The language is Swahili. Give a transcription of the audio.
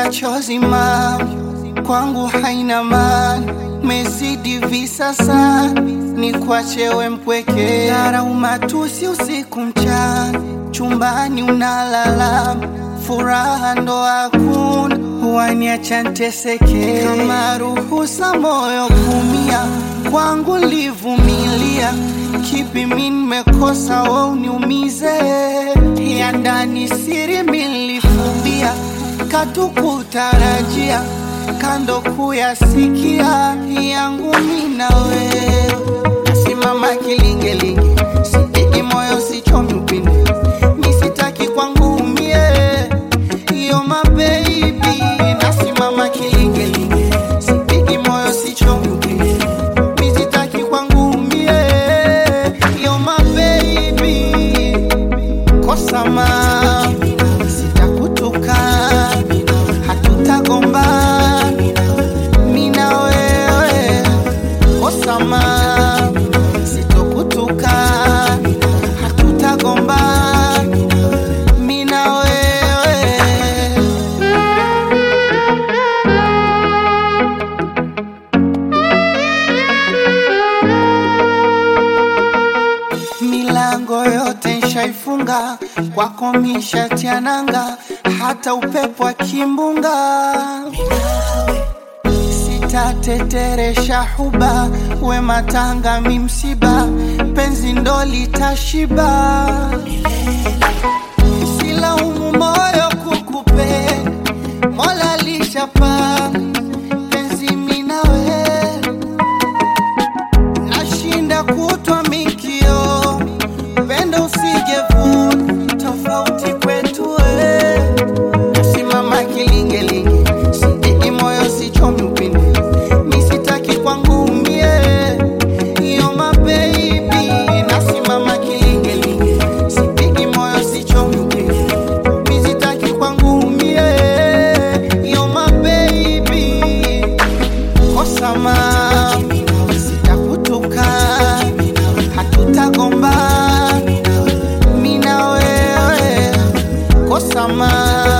machozi mami kwangu haina maana, mezidi visasa ni kwachewe mpweke, dharau matusi usiku mchana, chumbani unalala, furaha ndo hakuna, waniacha nteseke, kama ruhusa moyo kumia, kwangu livumilia, kipi mi nimekosa we uniumize, ya ndani siri milifumbia, katukutarajia kando kuyasikia yangu mina wewe, nasimama kilingelinge, sipigi moyo sichomi upinde, misitaki kwangu umie, yo mabebi, nasimama kilingelinge, sipigi moyo sichomi upinde, misitaki kwangu umie, yo mabebi, kosa ma sitakutuka, hatutagombana mina wewe kosama sitokutuka hatutagombana mina wewe milango yote nshaifunga kwako mishatiananga hata upepo wa kimbunga sitateteresha huba we matanga mi msiba penzi ndo litashiba silaumu moyo kukupenda mola lishapanga penzi minawe nashinda kutwa mikio pendo usijevuna tofauti kwetu we nasimama kilingelinge sipigi moyo sichomi upinde misitaki kwangu umie iyo mabebi nasimama kilingelinge sipigi moyo sichomi upinde misitaki kwangu umie iyo mabebi kosama sitakutuka hatutagombana mina wewe kosama